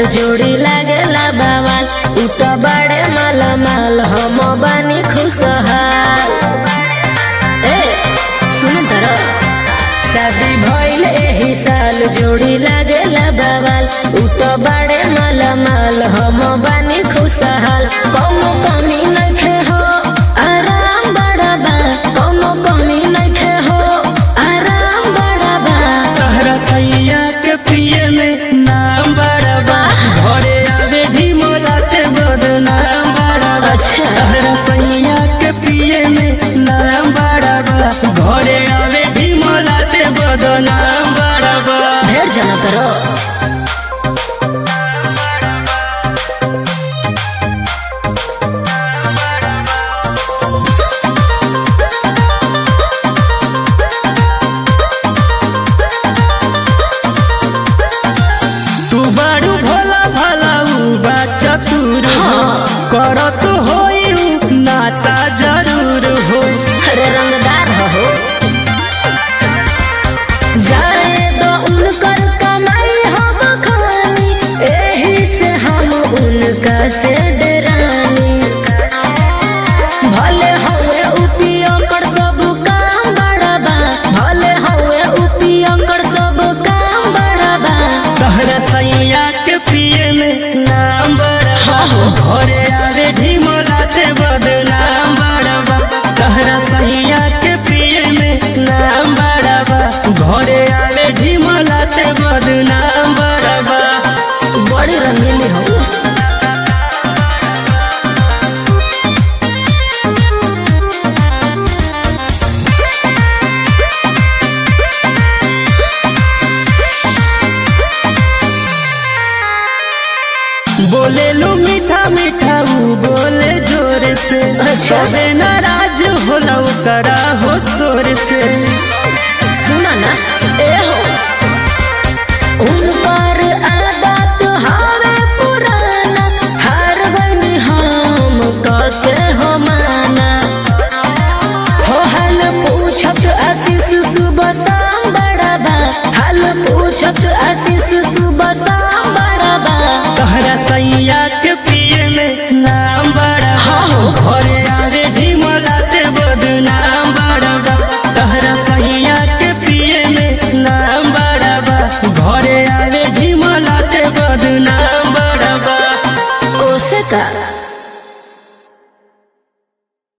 जोड़ी लागेला बवाल उ तो बड़े माला माल हम बानी खुशहाल ए सुन तर शादी भइल एही साल जोड़ी लागेला बवाल उ तो बड़े माला माल हम बानी खुशहाल कौनो कमी नइखे हो आराम बड़ा बा कौनो कमी नइखे हो आराम बड़ा बा तहरा सैया के पिए में नाम बड़बा घरे आवे ढिमोलाते बदनाम बड़बा अच्छा। तहरा सैया के पिए में नाम बड़बा घरे आवे ढिमोलाते बदनाम बड़बा ढेर जना करो तू बारू भोला भला ऊ बा चतुर हो करत होई ऊ नासा जरूर हो अरे रंगदार हो जाए दो उनकर कमाई हम खानी एही से हम उनका से डरानी भले हवे उपियो कर सब काम बड़ाबा भले हवे उपियो कर सब काम बड़ाबा तहरा सैया के पिए में नाम बड़बा घरे आवे ढिमोलाते बदनाम बड़बा तहरा सैया के पिए में नाम बड़बा घरे आवे ढिमोलाते बदनाम बड़बा बड़ी रंगीली हो बोले लो मीठा मीठा ऊ बोले जोर से अच्छा। सबे नाराज होला करा हो शोर से सुना ना ए हो उन पर आदत हवे पुराना हार गईनी हम कके हो माना हो हाल पूछत आशीष सुबह शाम बड़ा बा हाल पूछत आशीष सुबह शाम